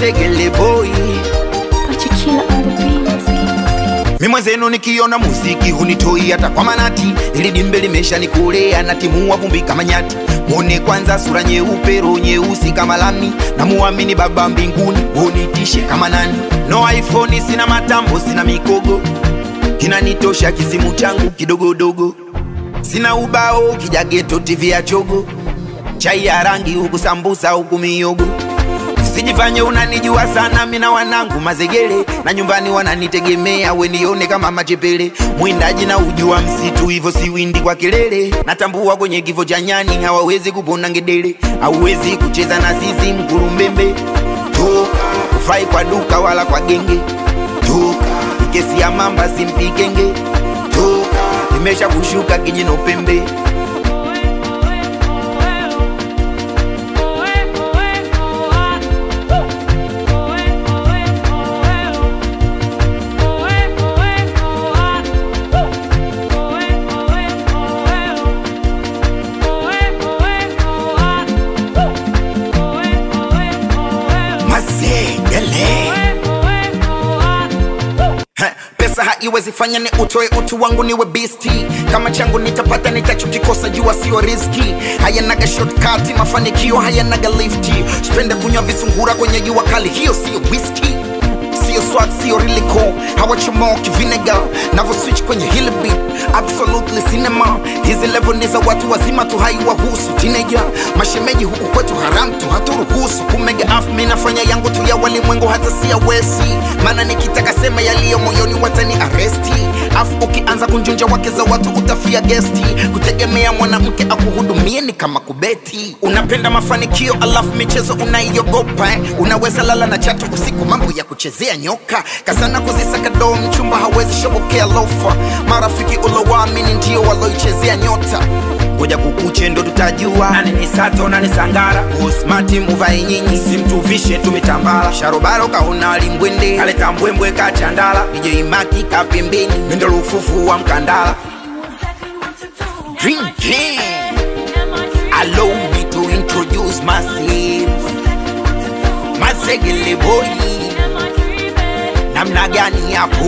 mazegele boy Pachikila on the beat. mi mwenzenu nikiona muziki hunitoi hata kwa manati ili dimbe limesha nikulea na timua vumbi kama nyati mwone kwanza sura nyeupe roho nyeusi kama lami na muamini baba mbinguni unitishe kama nani no iphone sina matambo sina mikogo kinanitosha kisimu changu kidogodogo sina ubao kijageto tv ya chogo chai ya rangi huku sambusa huku miyogo Usijifanye unanijua sana, mina wanangu mazegele na nyumbani wananitegemea, wenione kama machepele. Mwindaji na ujua msitu, hivyo siwindi kwa kelele. Natambua kwenye kifo cha nyani hawawezi kupona ngedele, hauwezi kucheza na sisi mkurumbembe. Toka ufai kwa duka wala kwa genge, toka kesi ya mamba simpikenge, toka imesha kushuka kinyino pembe. Mazegele. Heh, pesa haiwezi fanya ni utoe utu wangu niwe bisti kama changu nitapata nitachokikosa jua sio riski hayanaga shortcut mafanikio hayanaga lifti spende kunywa visungura kwenye jua kali hiyo sio whisky sio swag sio riliko hawachomoki vinegar navo switch kwenye hili beat absolutely cinema hizi level ni za watu wazima tu haiwahusu teenager mashemeji huku kwetu haram tu haturuhusu kumega af mi nafanya yangu tu ya walimwengu hata si ya wesi maana nikitaka sema yaliyo moyoni watani aresti afu ukianza kunjunja wake za watu utafia gesti kutegemea mwanamke akuhudumie ni kama kubeti unapenda mafanikio alafu michezo unaiogopa eh? unaweza lala na chatu usiku mambo ya kuchezea nyoka kazana kuzisaka doo mchumba hawezi shobokea lofa marafiki ulowaamini ndio waloichezea nyota ngoja kukuche ndo tutajua nani ni sato nani sangara usmati muvai nyinyi simtuvishe tumitambala sharobaro kaona alimbwende kaleta mbwembwe kachandala ijeimaki kapembeni mendo lufufu wa mkandala drinking allow me to introduce myself mazegele boy namna gani hapo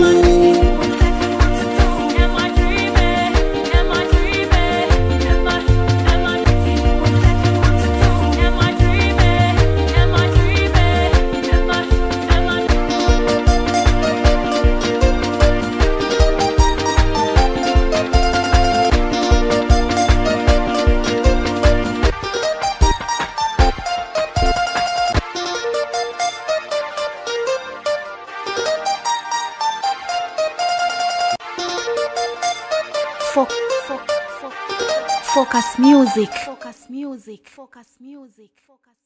Fo- fo- fo- Focus music. Focus music. Focus music. Focus